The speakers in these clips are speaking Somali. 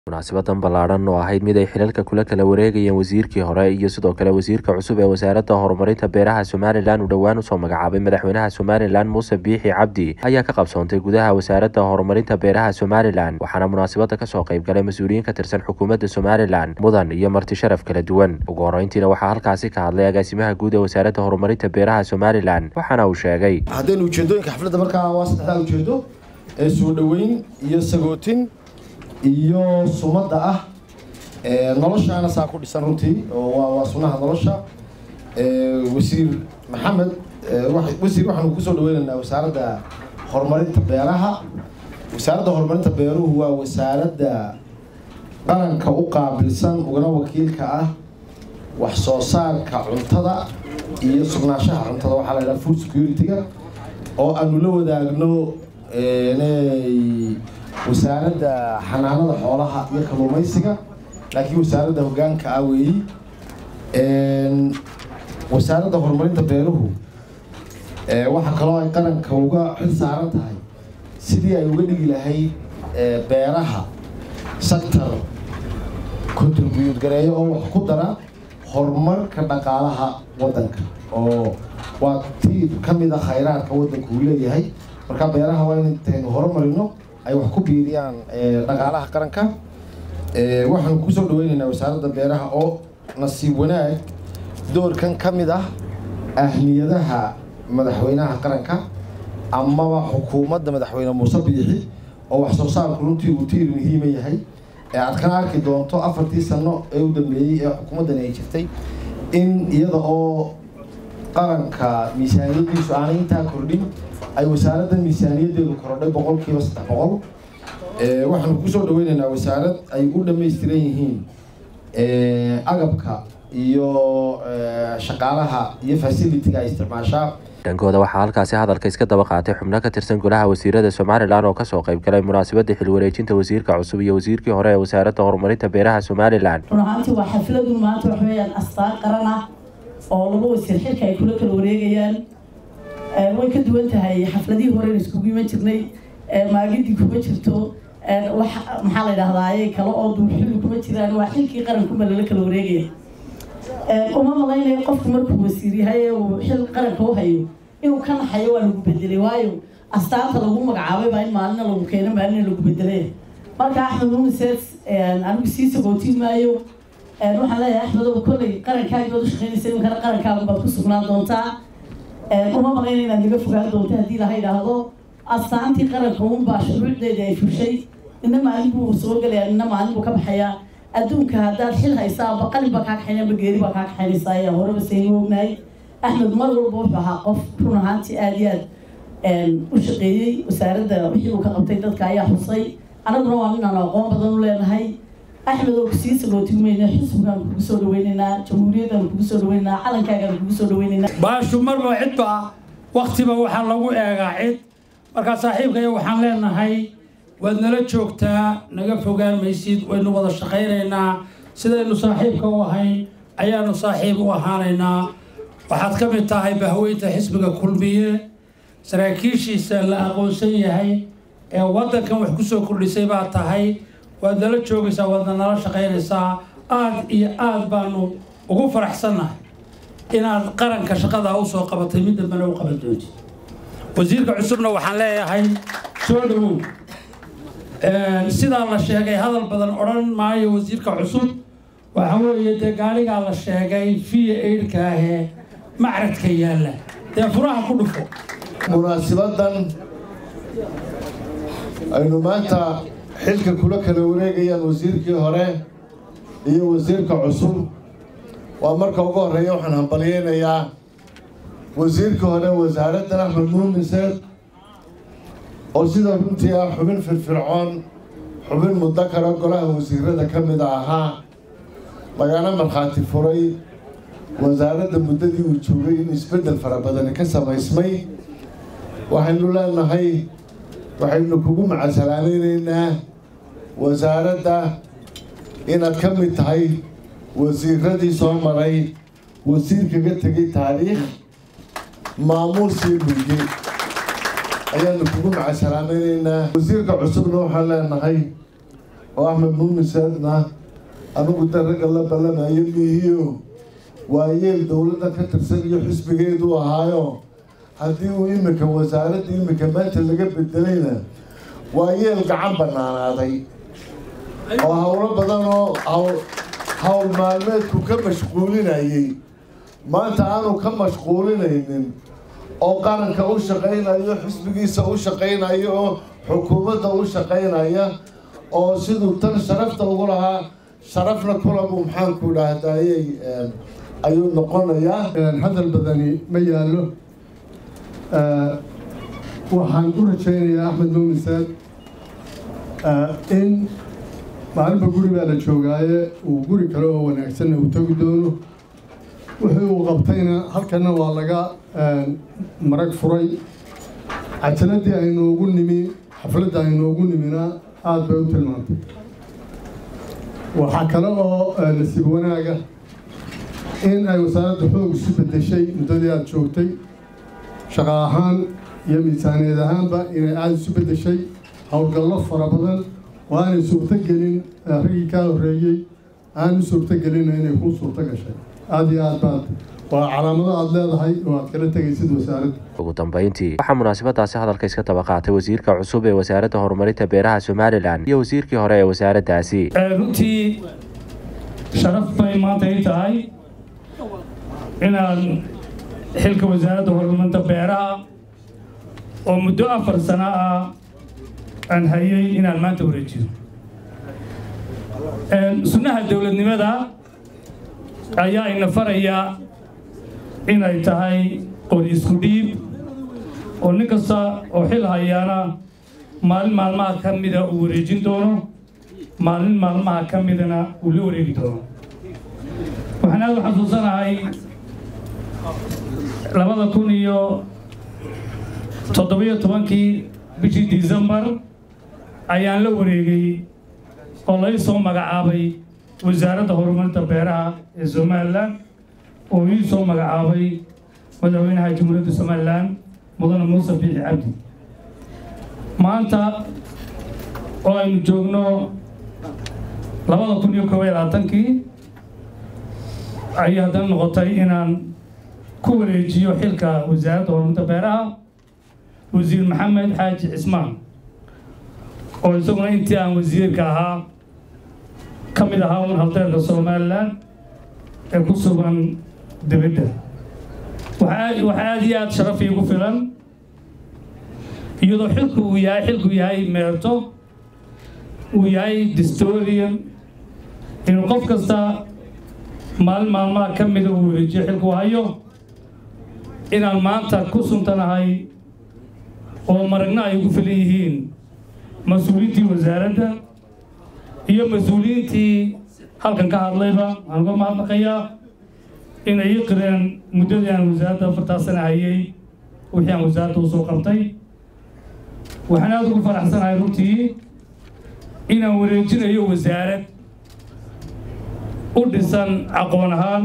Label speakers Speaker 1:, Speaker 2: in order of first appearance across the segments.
Speaker 1: munaasibadan ballaadhan oo ahayd mid ay xilalka kula kala wareegayeen wasiirkii hore iyo sidoo kale wasiirka cusub ee wasaaradda horumarinta beeraha somalilan uu dhowaan usoo magacaabay madaxweynaha somalilan muuse biixi cabdi ayaa ka qabsoontay gudaha wasaaradda horumarinta beeraha somalilan waxaana munaasabada kasoo qayb galay mas-uuliyiin ka tirsan xukuumadda somalilan mudan iyo marti sharaf kala duwan ugu horeyntiina waxaa halkaasi ka hadlay agaasimaha guud ee wasaaradda horumarinta beeraha somalilan waxaana uu sheegay
Speaker 2: haddaynu ujeedooyinka xafladda markaa waa saddexdaa ujeedo ee soo dhoweyn iyo sagootin iyo sumadda ah noloshaana saa ku dhisan runtii oo waa sunaha nolosha wasiir maxamed wasiir waxaanu kusoo dhaweynaynaa wasaaradda horumarinta beeraha wasaaradda horumarinta beeruhu waa wasaaradda qaranka u qaabilsan ugana wakiilka ah wax soo saarka cuntada iyo sugnaanshaha cuntada waxaa la yidhaha food security-ga oo aanu la wadaagno wasaaradda xanaanada xoolaha iyo kalluumaysiga laakiin wasaaradda hogaanka ah weeyi wasaaradda horumarinta beeruhu waxaa kaloo ay qaranka uga xil saaran tahay sidii ay uga dhigi lahayd beeraha sector contribute gareeyo oo wax ku dara horumarka dhaqaalaha waddanka oo waa tiib ka mid a khayraadka waddanku uu leeyahay marka beeraha waa in intaynu horumarino ay wax ku biiriyaan dhaqaalaha qaranka waxaanu kusoo dhaweynaynaa wasaaradda beeraha oo nasiib wanaag doorkan ka mid ah ahmiyadaha madaxweynaha qaranka amaba xukuumadda madaxweyne muuse biixi oo wax soo saarku runtii uu tiir muhiima yahay ee aad kana arki doonto afartii sano ee u dambeeyey ee xukuumaddani ay jirtay in iyada oo qaranka miisaaniyadiisu aanay intaa kordhin ay wasaaradda miisaaniyaddeedu korodhay boqolkiiba saddex boqol waxaanu kusoo dhaweynaynaa wasaarad ay u dhammaystiran yihiin agabka iyo shaqaalaha iyo facilitiga ay isticmaashaa
Speaker 1: dhankooda waxaa halkaasi hadalka iska daba qaatay xubno ka tirsan golaha wasiirada somalilan oo kasoo qayb galay munaasabadda xilwareejinta wasiirka cusub iyo wasiirkii hore ee wasaaradda horumarinta beeraha somalilan
Speaker 3: run ahaantii waa xafladu maanta wax weeyaan astaan qaran ah oo laba wasiir xilka ay kula kala wareegayaan way ka duwan tahay xafladihii hore iskugu iman jirnay maagidii kuma jirto wax maxaa la yidhahdaaye kale oo duuxili kuma jiraan waa xilkii qarankuba lala kala wareegaya uma malaynayo qofku markuu wasiir yahay ee uu xil qaranka u hayo inuu ka naxayo waa lagu bedelay waayo astaanta lagu magacaabay baa in maalina lagu keeno maalina lagu bedelay marka axmed mumises anigu sii sagootin maayo waxaan leeyahay axmedow kolley qarankaagi baad u shaqeynaysa iminkana qarankaaga baad ku sugnaan doontaa uma malayna inaad naga fogaan doonto haddii laha idhaahdo astaantii qaranka unbaa shuruucdeeda ay fushay nina maalin buu soo gelaya nina maalin buu ka baxayaa adduunka haddaad xil haysaa aba qalin baa kaa kaxaynaya aba geeri baa kaa kaxaynaysaa ayaa horeba saynu ognahay axmed mar walba wuxuu ahaa qof run ahaantii aada iyo aad u shaqeeyey wasaaradda wixii uu ka qabtay dadka ayaa xusay annaguna waa nin aan aqoon badan u leenahay axmed oo kusii sagootimayna xisbigaan kugu soo dhaweynaynaa jamhuuriyaddan kugu soo dhaweynaynaa calankaagaan kugu soo dhaweynaynaa
Speaker 4: baashu marba cidba waktiba waxaa lagu eegaa cid markaa saaxiibkaya waxaan leenahay waad nala joogtaa naga fogaan maysid waynu wada shaqaynaynaa sidaynu saaxiibka u ahayn ayaanu saaxiib u ahaanaynaa waxaad ka mid tahay bahweynta xisbiga kulmiye saraakiishiisa la aqoonsan yahay ee waddankan wax ku soo kordhisay baa tahay waad nala joogaysaa waadna nala shaqaynaysaa aad iyo aad baanu ugu faraxsannahay inaad qaranka shaqadaa u soo qabatay mid dambena u qaban doonti wasiirka cusubna waxaan leeyahay soo dhawow sidaa la sheegay hadal badan odhan maayo wasiirka cusub waxa weeye dee gaaligaa la sheegay fiya eidhkaahee macradka yaalla dee furaha ku dhufo
Speaker 2: munaasibadan aynu maanta xilka kula kala wareegayaan wasiirkii hore iyo wasiirka cusub waa marka ugu horreeya waxaan hambalyeynayaa wasiirkii hore wasaaraddan axmed muumiseed oo sida runtii ah xubin firfircoon xubin muddo kale golaha wasiirada ka mid ahaa lagana markhaati furay wasaaradda muddadii uu joogay in isbeddel fara badani ka samaysmay waxaynu leenahay waxaynu kugu macasalaamaynaynaa wasaaradda inaad ka mid tahay wasiiradii soo maray wasiir kaga tegay taariikh maamuul sii bulge ayaanu kugu macasalaamaynaynaa wasiirka cusubna waxaan leenahay oo axmed muumiseedna anigu da ragga la ballamayo mihiyo waayeel dowladda ka tirsan iyo xisbigeedu ahaayo haddii uu iminka wasaaradda iminka maanta laga bedelayna waayeel gacan banaanaaday oo howlo badan oo howl maalmeedku ka mashquulinayay maanta aanu ka mashquulinaynin oo qaranka u shaqaynayo xisbigiisa u shaqaynayo oo xukuumadda u shaqaynaya oo siduu tan sharafta ugu lahaa sharafna kulabu maxaanku dhahdayay ayuu noqonayaa
Speaker 5: hadal badani ma yaallo waxaan u rajaynayaa axmed muumisaad in maalinba guri baa la joogaaye uu guri kale oo wanaagsanna uu tegi doono wixii uu qabtayna halkana waa laga marag furay cajaladii aynoogu nimi xafladda aynoogu nimina aada bay u tilmaantay waxaa kale oo nasiib wanaaga in ay wasaaradda xoog isu beddeshay muddadii aada joogtay shaqo ahaan iyo miisaaniyad ahaanba inay aada isu beddeshay howlgallo fara badan oo aanay suurto gelin raggii kaa horreeyey aan u suurto gelina inay kuu suurto gashay aada iyo aad baad waa calaamado aada leedahay oo aad kala tegaysid wasaaradda
Speaker 1: ugu dambeyntii waxaa munaasabadaasi hadalka iska daba qaatay wasiirka cusub ee wasaaradda horumarinta beeraha somalilan iyo wasiirkii hore ee wasaaraddaasi
Speaker 4: runtii sharaf bay maanta ii tahay inaan xilka wasaaradda horumarinta beeraha oo muddo afar sano ah aan hayay inaan maanta wareejiyo sunnaha dowladnimada ayaa ina faraya inay tahay qori isku dhiib oo nin kasta oo xil hayaana maalin maalmaha ka mida uu wareejin doono maalin maalmaha ka midana uu la wareegi doono waxaan aada u xasuusanahay labada kun iyo toddobiyo tobankii bishii decembar ayaan la wareegay oo lai soo magacaabay wasaaradda horumarinta beeraha ee somalilan oo ii soo magacaabay madaxweynaha jamhuuriyadda somalilan mudane muuse biixi cabdi maanta oo aynu joogno labada kun iyo koob iyo labaatankii ayay haddana noqotay inaan ku wareejiyo xilka wasaaradda horumarinta beeraha wasiir maxamed xaaji cismaan oo isaguna intii aan wasiirka ahaa ka mid ahaa un haldeerka somalilan ee ku sugan dibadda waxaa aada iyo aada sharaf iigu filan iyadoo xilku uu yahay xilku yahay meerto uu yahay distorian inuu qof kasta maalin maalmaha ka mida uu wareejiyo xilku hayo inaan maanta ku suntanahay oo maragna ay ugu filan yihiin mas-uuliyiintii wasaaradda iyo mas-uuliyiintii halkan ka hadlayba waxaan uga mahadnaqayaa inay ii qireen muddadii aan wasaaradda afartaa sana hayay wixii aan wasaaradda usoo qabtay waxaan aada ugu faraxsanahay runtii inaan wareejinayo wasaarad u dhisan aqoon ahaan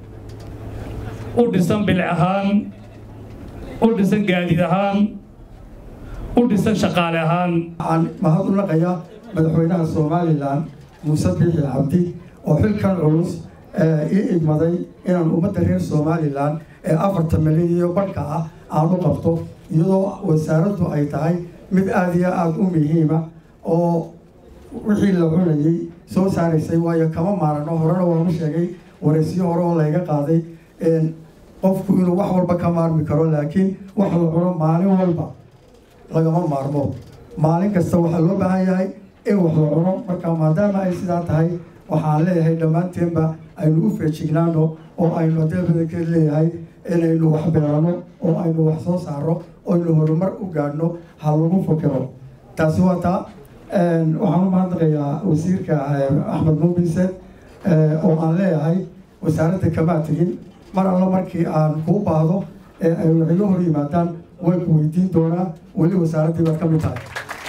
Speaker 4: u dhisan bilic ahaan u dhisan gaadiid ahaan u dhisan shaqaale ahaan
Speaker 6: waxaan mahad u naqayaa madaxweynaha somalilan muuse biixi cabdi oo xilkan culus ii idmaday inaan ummadda reer somalilan ee afartan milyan iyo badhka ah aan u qabto iyadoo wasaaraddu ay tahay mid aada iyo aada u muhiima oo wixii la cunayay soo saaraysay waayo kama maarano horena waanu sheegay wareysyo hore oo layga qaaday qofku inuu wax walba ka maarmi karo laakiin wax la cuno maalin walba lagama maarmo maalin kasta waxaa loo baahan yahay in wax la cuno marka maadaama ay sidaa tahay waxaan leeyahay dhammaanteenba aynu u feejignaano oo aynu haddee badankeed leeyahay inaynu wax beerano oo aynu wax soo saaro oynu horumar u gaadhno ha lagu fakiro taasi waa taa waxaan u mahadnaqayaa wasiirka axmed muubise oo aan leeyahay wasaaradda kamaa tegin mar alla markii aan kuu baahdo ee ay waxiga hor yimaadaan way ku weydiin doonaa weli wasaaraddii baad ka mid tahay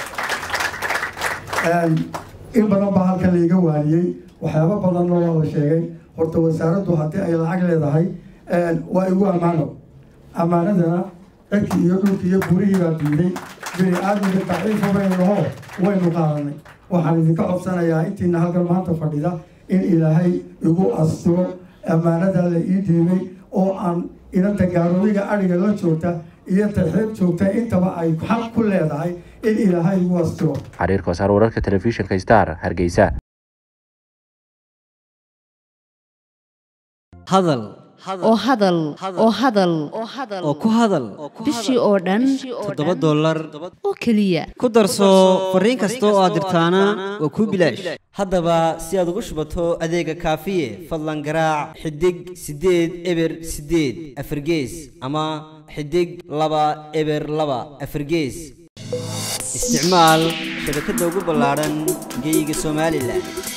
Speaker 6: in badan baa halkan laiga waaniyey waxyaabo badanna waa la sheegay horta wasaaraddu haddii ay lacag leedahay waa igu ammaano ammaanadana dadkii iyo dhulkii iyo burihii baa diiday bini aadamka daciifa baynaho waynu qaadanay waxaan idinka codsanayaa intiina halkan maanta fadhida in ilaahay igu astiro ammaanada la ii dhiibay oo aan inanta gaaroobiga adhiga la joogta iyo taxeeb joogta intaba ay xaq ku leedahay in ilaahay igu astiro
Speaker 1: xariirka wasaar wararka telefishinka star hargeysa
Speaker 7: hadal
Speaker 8: oo hadal oo hadal
Speaker 7: oo ku hadal
Speaker 8: bishii oo dhan
Speaker 7: toddoba dollar
Speaker 8: oo keliya
Speaker 7: ku darso fariin kasta oo aad dirtaana waa kuu bilaash haddaba si aad ugu shubato adeega kaafiye fadlan garaac xidig siddeed eber siddeed afargees ama xidig laba eber laba afargees isticmaal shabakadda ugu ballaadhan geyga somalilan